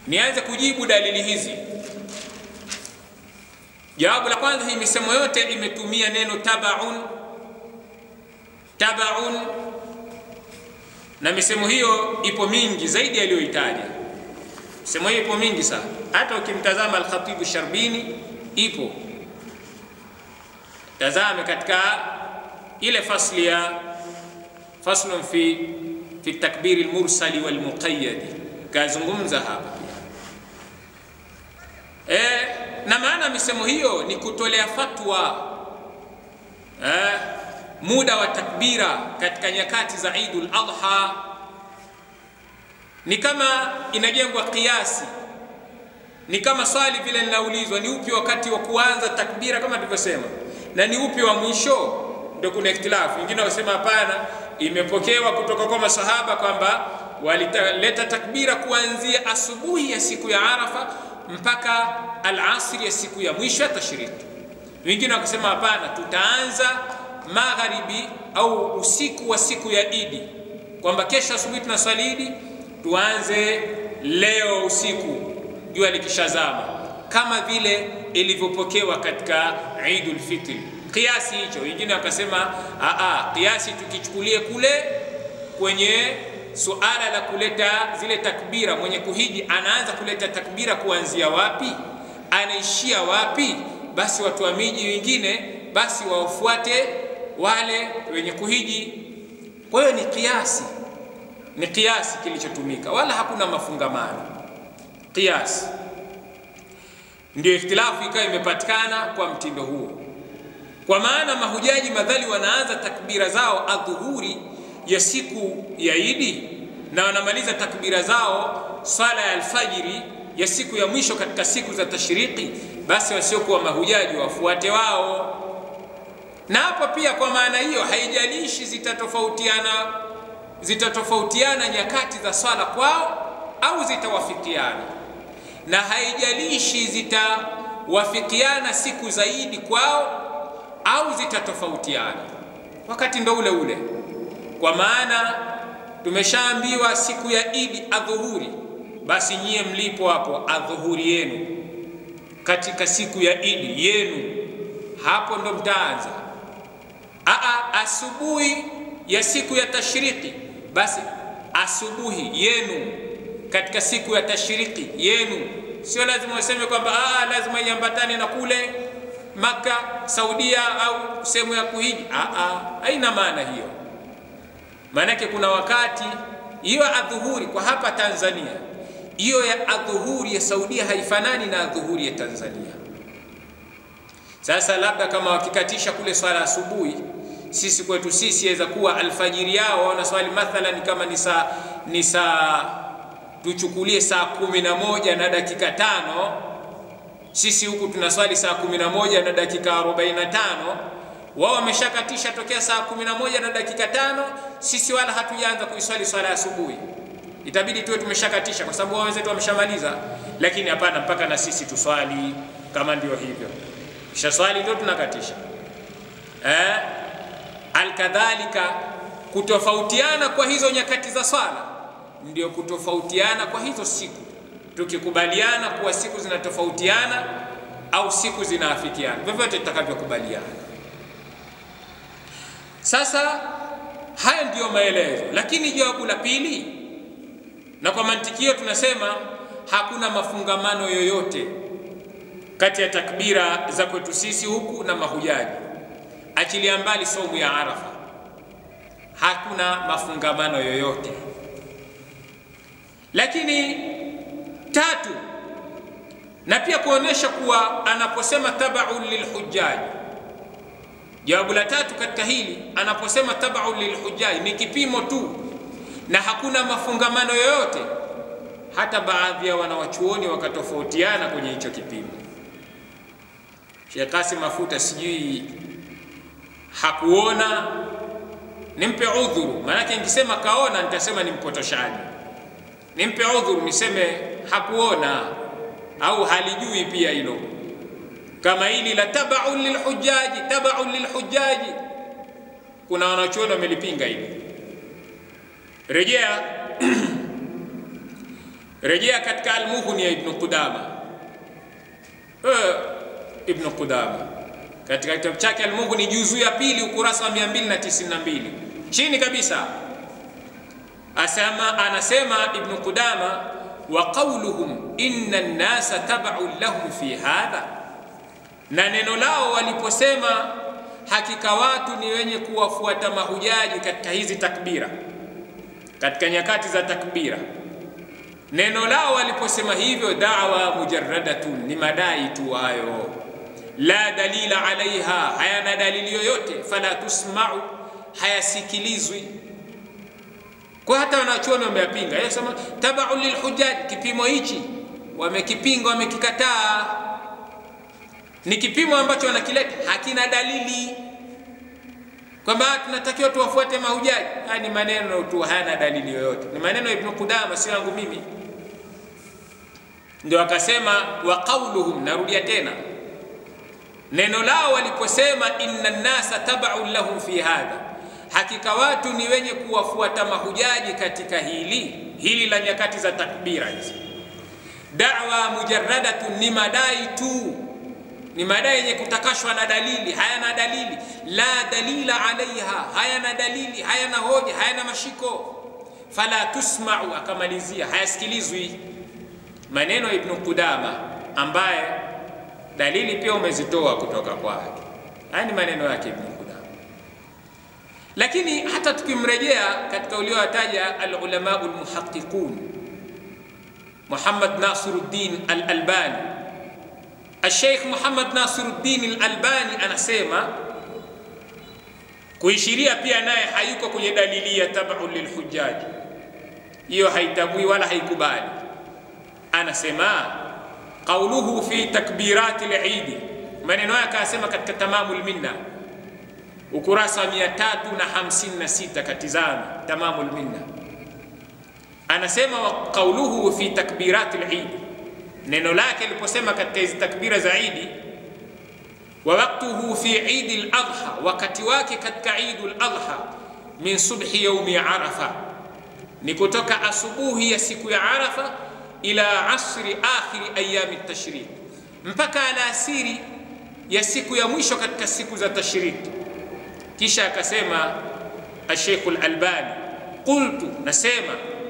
Nianze kujibu dalili hizi. Jawabu la kwanza, hii misemo yote imetumia neno tabaun, tabaun, na misemo hiyo ipo mingi zaidi aliyoitaja. Misemo hiyo ipo mingi sana, hata ukimtazama Alkhatibu Sharbini ipo. Tazame katika ile fasli ya faslun fi fi takbiri lmursali walmuqayadi, kazungumza hapa e, na maana misemo hiyo ni kutolea fatwa e, muda wa takbira katika nyakati za Idul Adha ni kama inajengwa kiasi, ni kama swali vile linaulizwa, ni upi wakati wa kuanza takbira kama tulivyosema, na ni upi wa mwisho. Ndio kuna ikhtilafu, wengine wasema hapana, imepokewa kutoka kwa masahaba kwamba walileta takbira kuanzia asubuhi ya siku ya Arafa mpaka alasri ya siku ya mwisho ya tashriki. Wengine wakasema hapana, tutaanza magharibi au usiku wa siku ya Idi, kwamba kesho asubuhi tunaswali Idi, tuanze leo usiku jua likishazama, kama vile ilivyopokewa katika Idul Fitri. Kiasi hicho, wengine wakasema aa, kiasi tukichukulie kule kwenye suala la kuleta zile takbira, mwenye kuhiji anaanza kuleta takbira kuanzia wapi, anaishia wapi? Basi watu wa miji wengine basi wafuate wale wenye kuhiji. Kwa hiyo ni kiasi, ni kiasi kilichotumika, wala hakuna mafungamano. Kiasi ndio ikhtilafu ikawa imepatikana kwa mtindo huo, kwa maana mahujaji madhali wanaanza takbira zao adhuhuri ya siku ya Idi na wanamaliza takbira zao swala ya alfajiri ya siku ya mwisho katika siku za tashriki, basi wasiokuwa mahujaji wafuate wao. Na hapa pia kwa maana hiyo, haijalishi zitatofautiana zitatofautiana nyakati za swala kwao au zitawafikiana, na haijalishi zitawafikiana siku zaidi kwao au zitatofautiana, wakati ndo ule ule kwa maana tumeshaambiwa siku ya Idi adhuhuri, basi nyie mlipo hapo adhuhuri yenu katika siku ya Idi yenu, hapo ndo mtaanza. Aa, asubuhi ya siku ya tashriki, basi asubuhi yenu katika siku ya tashriki yenu. Sio lazima useme kwamba lazima iambatane na kule Maka, Saudia au sehemu ya kuhiji. Aa, haina maana hiyo. Maanake kuna wakati hiyo adhuhuri kwa hapa Tanzania, hiyo ya adhuhuri ya Saudia haifanani na adhuhuri ya Tanzania. Sasa labda kama wakikatisha kule swala asubuhi, sisi kwetu sisi yaweza kuwa alfajiri yao wana swali mathalan kama ni saa ni saa tuchukulie saa kumi na moja na dakika tano sisi huku tunaswali saa kumi na moja na dakika arobaini na tano wao wameshakatisha tokea saa kumi na moja na dakika tano sisi wala hatujaanza kuiswali swala ya asubuhi. Itabidi tuwe tumeshakatisha kwa sababu wao wenzetu wameshamaliza, lakini hapana, mpaka na sisi tuswali kama ndio hivyo, kisha swali ndio tunakatisha eh? Alkadhalika, kutofautiana kwa hizo nyakati za swala ndio kutofautiana kwa hizo siku, tukikubaliana kuwa siku zinatofautiana au siku zinaafikiana, vyovyote tutakavyokubaliana. Sasa haya ndiyo maelezo, lakini jawabu la pili, na kwa mantikio tunasema hakuna mafungamano yoyote kati ya takbira za kwetu sisi huku na mahujaji, achilia mbali saumu ya Arafa, hakuna mafungamano yoyote. Lakini tatu, na pia kuonesha kuwa anaposema tabaun lilhujaji Jawabu la tatu katika hili anaposema tabaun lilhujaji ni kipimo tu na hakuna mafungamano yoyote. Hata baadhi ya wanawachuoni wakatofautiana kwenye hicho kipimo. Sheikh Kasim Mafuta sijui hakuona, nimpe udhuru, maanake nikisema kaona nitasema ni mpotoshaji. Nimpe udhuru niseme hakuona au halijui pia hilo kama hili la tabaun lilhujaji, tabaun lilhujaji, kuna wanachuoni wamelipinga hili. Rejea rejea katika Almughni ya Ibn Qudama eh, Ibn Qudama katika kitabu chake Almughni juzu ya pili ukurasa wa 292 chini kabisa asema, anasema Ibn Qudama wa qawluhum inna an-nasa tab'un lahum fi hadha, na neno lao waliposema hakika watu ni wenye kuwafuata mahujaji katika hizi takbira, katika nyakati za takbira. Neno lao waliposema hivyo, da'wa mujarradatun, ni madai tu hayo, la dalila alaiha, hayana dalili yoyote, fala tusma'u, hayasikilizwi kwa hata wanachuoni wameyapinga. Yeye sema tabaun lilhujaj, kipimo hichi wamekipinga, wamekikataa. Ni kipimo ambacho wanakileta hakina dalili kwamba tunatakiwa tuwafuate mahujaji. Haya ni maneno tu, hayana dalili yoyote, ni maneno ya Ibn Qudama, sio yangu mimi. Ndio akasema wa qauluhum, narudia tena neno lao waliposema inna nnasa tabaun lahum fi hadha hakika watu ni wenye kuwafuata mahujaji katika hili hili la nyakati za takbira hizi. Da'wa mujarradatun, ni madai tu, ni madai yenye kutakashwa na dalili, hayana dalili. La dalila alaiha, hayana dalili, hayana hoja, hayana mashiko. Fala tusma'u, akamalizia hayasikilizwi. Maneno Ibn Qudama ambaye dalili pia umezitoa kutoka kwake. Haya ni maneno yake Ibn lakini hata tukimrejea katika ulioataja alulama almuhaqiqun Muhammad Nasiruddin al-Albani, Sheikh Muhammad Nasiruddin al-Albani anasema kuishiria pia naye hayuko kwenye dalili ya tabu lilhujaji, hiyo haitabui wala haikubali. Anasema qauluhu fi takbirati al-Eid, maneno yake akasema katika Tamamul Minna ukurasa wa 356 katizama Tamamul Minna, anasema wa qauluhu fi takbirati al-Eid, neno lake aliposema katika hizi takbira za Idi, wa waqtuhu fi Eid al-Adha, wakati wake katika Eid al-Adha, min subhi yaumi Arafa, ni kutoka asubuhi ya siku ya Arafa ila asri akhiri ayami tashrik, mpaka alasiri ya siku ya mwisho katika siku za tashriki. Kisha akasema Sheikh al-Albani, qultu, nasema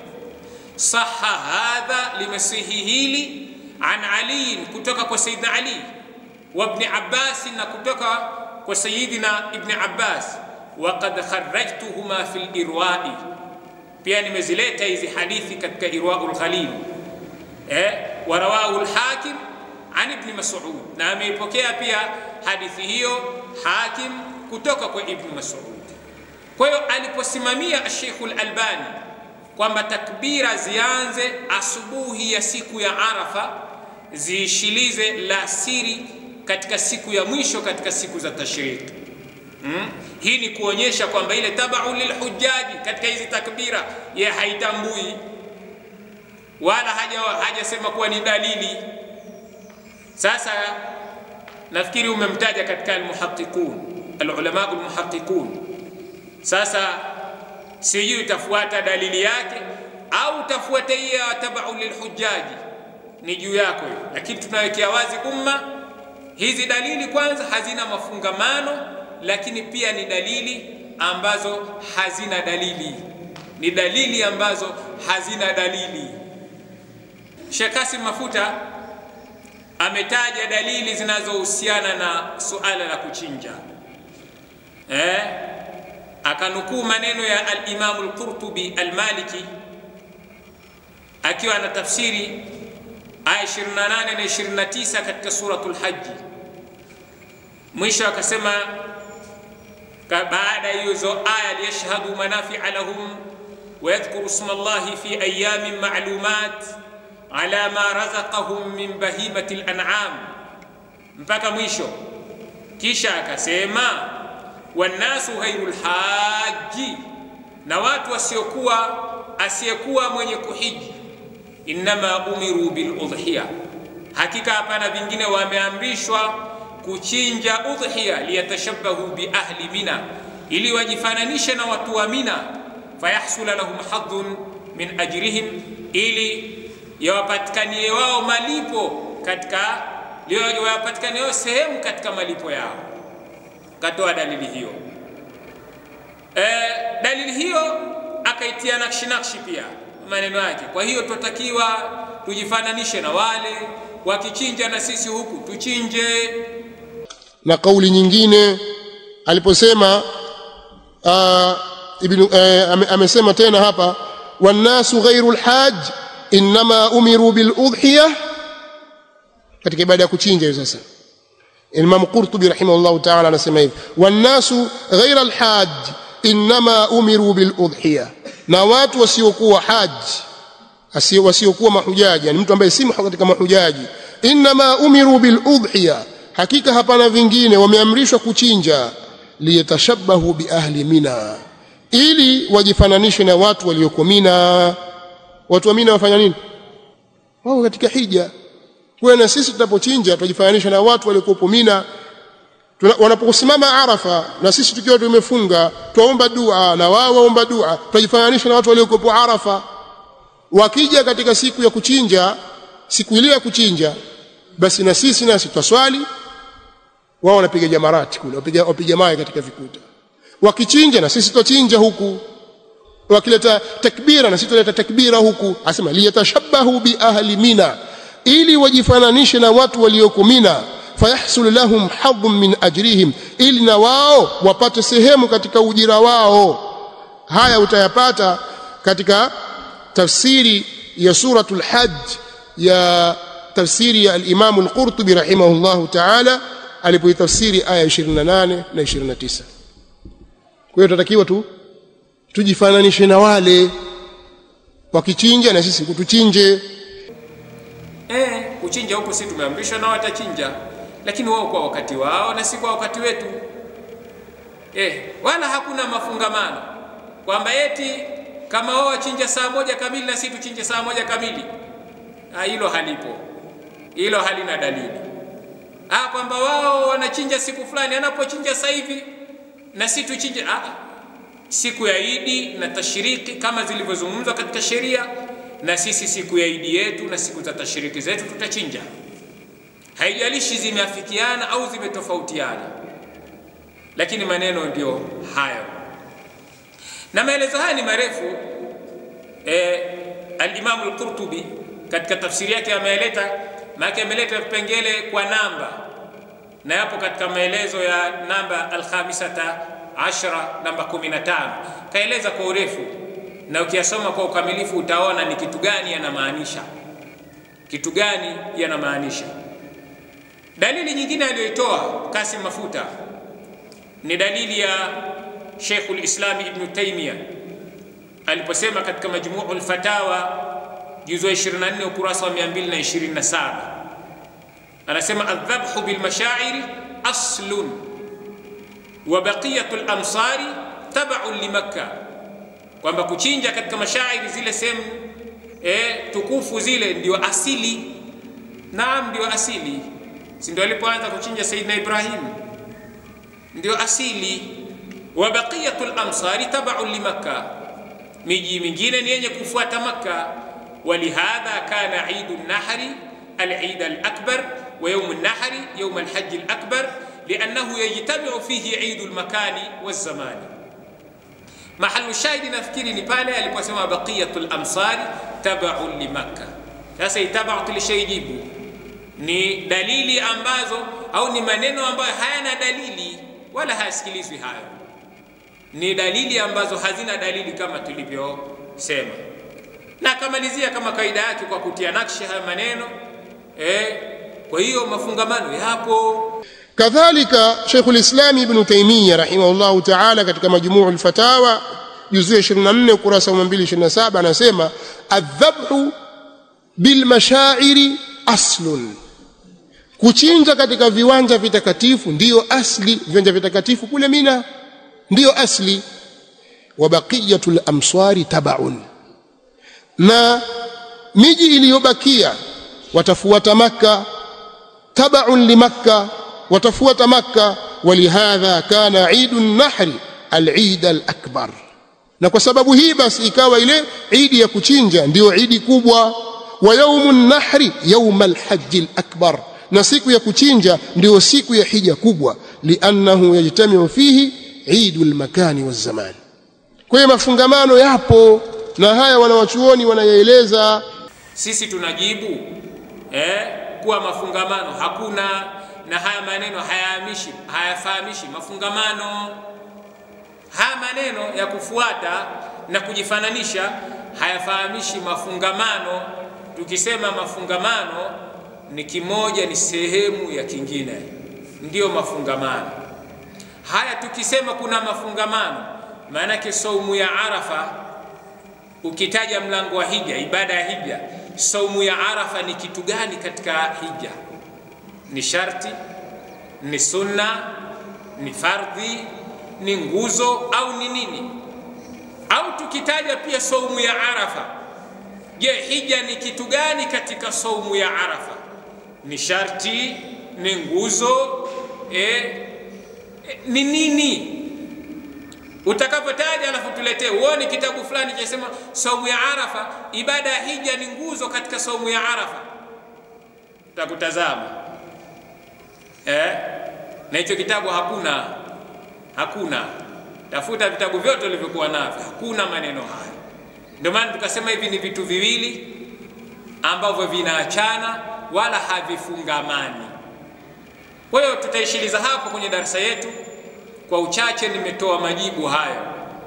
saha hadha, limesihi hili an Ali, kutoka kwa Sayyidina Ali wa Ibn Abbas, na kutoka kwa Sayyidina Ibn Abbas. Wa qad kharrajtuhuma fi al-Irwa'i, pia nimezileta hizi hadithi katika Irwa'ul Ghalil. Eh, wa rawahu al-Hakim an Ibn Mas'ud, na ameipokea pia hadithi hiyo Hakim kutoka kwa Ibn Mas'ud. Kwa hiyo aliposimamia Sheikh al-Albani kwamba takbira zianze asubuhi ya siku ya Arafa ziishilize la siri katika siku ya mwisho katika siku za tashriki. Hmm? Hii ni kuonyesha kwamba ile tabau lilhujaji katika hizi takbira ye haitambui wala haja hajasema kuwa ni dalili. Sasa nafikiri umemtaja katika almuhaqiqun alulama almuhaqiqun. Sasa sijui utafuata dalili yake au utafuata hiyo tabau lilhujaji, ni juu yako hiyo, lakini tunawekea wazi umma hizi dalili kwanza hazina mafungamano, lakini pia ni dalili ambazo hazina dalili, ni dalili ambazo hazina dalili. Sheikh Kasim Mafuta ametaja dalili zinazohusiana na suala la kuchinja eh, akanukuu maneno ya al-Imam al-Qurtubi al-Maliki akiwa na tafsiri aya 28 na 29 katika suratul Hajj. Mwisho akasema baada ya hizo aya, liyashhadu manafia lahum wa yadhkuru isma Allahi fi ayamin ma'lumat ala ma razaqahum min bahimati al-an'am, mpaka mwisho. Kisha akasema wannasu ghairul haji, na watu wasiokuwa asiyekuwa mwenye kuhiji innama umiru bil udhiya, hakika hapana vingine wameamrishwa kuchinja udhiya, liyatashabahu bi ahli Mina, ili wajifananishe na watu wa Mina, fayahsula lahum hadhun min ajrihim, ili yawapatikanie wao malipo katika yawapatikanie wao sehemu katika malipo yao. Katoa dalili hiyo. E, dalili hiyo akaitia nakshi nakshi pia maneno yake. Kwa hiyo tunatakiwa tujifananishe na wale wakichinja, na sisi huku tuchinje. Na kauli nyingine aliposema uh, ibn, uh, ame, amesema tena hapa wannasu ghairu lhaj innama umiru biludhiya katika ibada ya kuchinja hiyo sasa Imam Qurtubi rahimahullahu ta'ala anasema hivi wannasu ghaira alhaj innama umiru biludhiya na watu wasiokuwa haji wasiokuwa mahujaji yani mtu ambaye si katika mahujaji innama umiru biludhiya hakika hapana vingine wameamrishwa kuchinja liyatashabahu biahli mina ili wajifananishe na watu walioko Mina watu wa Mina wafanya nini wao katika hija kwa na sisi tunapochinja tujifananisha na watu waliokuwa Mina wanaposimama Arafa na sisi tukiwa tumefunga tuomba dua na wao waomba dua tujifananisha na watu waliokuwa Arafa wakija katika siku ya kuchinja siku ile ya kuchinja basi na sisi nasi twaswali wao wanapiga jamarati kule wapiga wapiga mawe katika vikuta wakichinja na sisi twachinja huku wakileta takbira na sisi tuleta takbira huku asema liyatashabahu bi ahli mina ili wajifananishe na watu walioko mina fayahsul lahum hadhun min ajrihim ili na wao wapate sehemu katika ujira wao haya utayapata katika tafsiri ya suratul hajj ya tafsiri ya al-Imam al-Qurtubi rahimahullahu ta'ala alipoitafsiri aya 28 na 29 kwa hiyo tunatakiwa tu tujifananishe na wale wakichinja na sisi kutuchinje Eh, kuchinja huko si tumeamrishwa na watachinja, lakini wao kwa wakati wao na si kwa wakati wetu. Eh, wala hakuna mafungamano kwamba eti kama wao wachinja saa moja kamili na sisi tuchinje saa moja kamili. Ah, hilo halipo, hilo halina dalili. Ah, kwamba wao wanachinja siku fulani, anapochinja sasa hivi na sisi tuchinje. Ah, siku ya Idi na tashriki kama zilivyozungumzwa katika sheria na sisi siku ya idi yetu na siku za tashiriki zetu tutachinja, haijalishi zimeafikiana au zimetofautiana, lakini maneno ndio hayo, na maelezo haya ni marefu. E, al-Imam al-Qurtubi katika tafsiri yake ameleta, maana ameleta vipengele kwa namba, na yapo katika maelezo ya namba al-khamisata ashra, namba 15 kaeleza kwa urefu na ukiyasoma kwa ukamilifu utaona ni kitu gani yanamaanisha, kitu gani yanamaanisha. Dalili nyingine aliyoitoa Kasim Mafuta ni dalili ya Sheikhul Islam Ibn Taymiyyah aliposema katika Majmu'ul Fatawa juzu 24 ukurasa wa 227 anasema adhabhu bil mashairi aslun wa baqiyatul amsari tab'un li Makkah kwamba kuchinja katika mashairi zile sehemu eh, tukufu zile ndio asili. Naam, ndio asili, si ndio alipoanza kuchinja Saidina Ibrahim? Ndio asili. Wa baqiyatul amsari tabaun li Makka, miji mingine ni yenye kufuata Makka. Walihadha kana idu nahri al-eid al-akbar wa yawm an-nahri yawm al-hajj al-akbar liannahu yajtamiu fihi idu al-makani waz-zamani Mahalu shahidi nafikiri ni pale aliposema baqiyatul amsari tabaun li Makka. Sasa itabau tulishaijibu, ni dalili ambazo au ni maneno ambayo hayana dalili wala hayasikilizwi hayo, ni dalili ambazo hazina dalili kama tulivyosema, na akamalizia kama kaida yake kwa kutia nakshi haya maneno eh. Kwa hiyo mafungamano yapo. kadhalika Sheikhul Islam Ibn Taymiyyah rahimahullahu ta'ala katika Majmuu al-Fatawa juzu ya 24 ukurasa wa 227 anasema adhabhu bil mashairi aslun, kuchinja katika viwanja vitakatifu ndiyo asli. Viwanja vitakatifu kule Mina ndiyo asli. Wa baqiyatul amswari tabaun, na miji iliyobakia watafuata Makka, tabaun li Makka watafuata Makka. Walihadha kana idu nahri al-eid al-akbar, na kwa sababu hii basi ikawa ile idi ya kuchinja ndiyo idi kubwa. wa yaumu nahri yauma alhaji lakbar na siku ya kuchinja ndio siku ya hija kubwa liannahu yajtamiu fihi idu lmakani wazamani kwa hiyo mafungamano yapo na haya wanawachuoni wanayaeleza sisi tunajibu eh, kuwa mafungamano hakuna na haya maneno hayahamishi hayafahamishi mafungamano haya maneno ya kufuata na kujifananisha hayafahamishi mafungamano tukisema mafungamano ni kimoja ni sehemu ya kingine ndiyo mafungamano haya tukisema kuna mafungamano maanake saumu ya arafa ukitaja mlango wa hija ibada ya hija saumu ya arafa ni kitu gani katika hija ni sharti ni sunna ni fardhi ni nguzo au ni nini au tukitaja pia saumu ya arafa je hija ni kitu gani katika saumu ya arafa ni sharti ni nguzo e, e, ni nini utakapotaja alafu tuletee uone kitabu fulani chasema saumu ya arafa ibada ya hija ni nguzo katika saumu ya arafa utakutazama eh? na hicho kitabu hakuna hakuna tafuta vitabu vyote ulivyokuwa navyo hakuna maneno haya ndio maana tukasema hivi ni vitu viwili ambavyo vinaachana wala havifungamani kwa hiyo tutaishiliza hapo kwenye darasa yetu kwa uchache nimetoa majibu hayo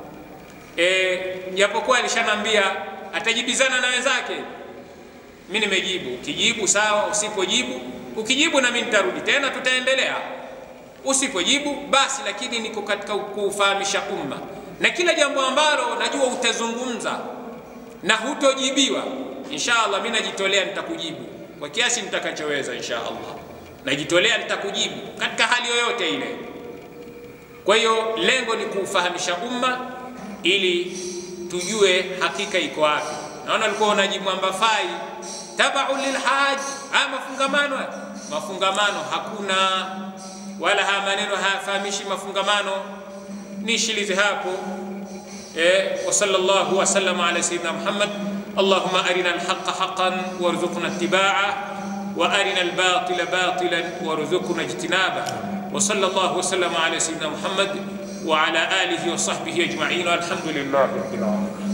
e, japokuwa alishanambia atajibizana na wenzake mi nimejibu ukijibu sawa usipojibu ukijibu na mi nitarudi tena tutaendelea usipojibu basi lakini niko katika kuufahamisha umma na kila jambo ambalo najua utazungumza na hutojibiwa insha allah mi najitolea nitakujibu kwa kiasi nitakachoweza insha allah najitolea nitakujibu katika hali yoyote ile kwa hiyo lengo ni kuufahamisha umma ili tujue hakika iko wapi naona ulikuwa unajimwamba fai tabau lilhaj haya mafungamano haya. mafungamano hakuna wala haya maneno hayafahamishi mafungamano nishilize hapo eh, wa sallallahu wa sallama ala sayyidina muhammad اللهم أرنا الحق حقا وارزقنا اتباعه وأرنا الباطل باطلا وارزقنا اجتنابه وصلى الله وسلم على سيدنا محمد وعلى آله وصحبه أجمعين والحمد لله رب العالمين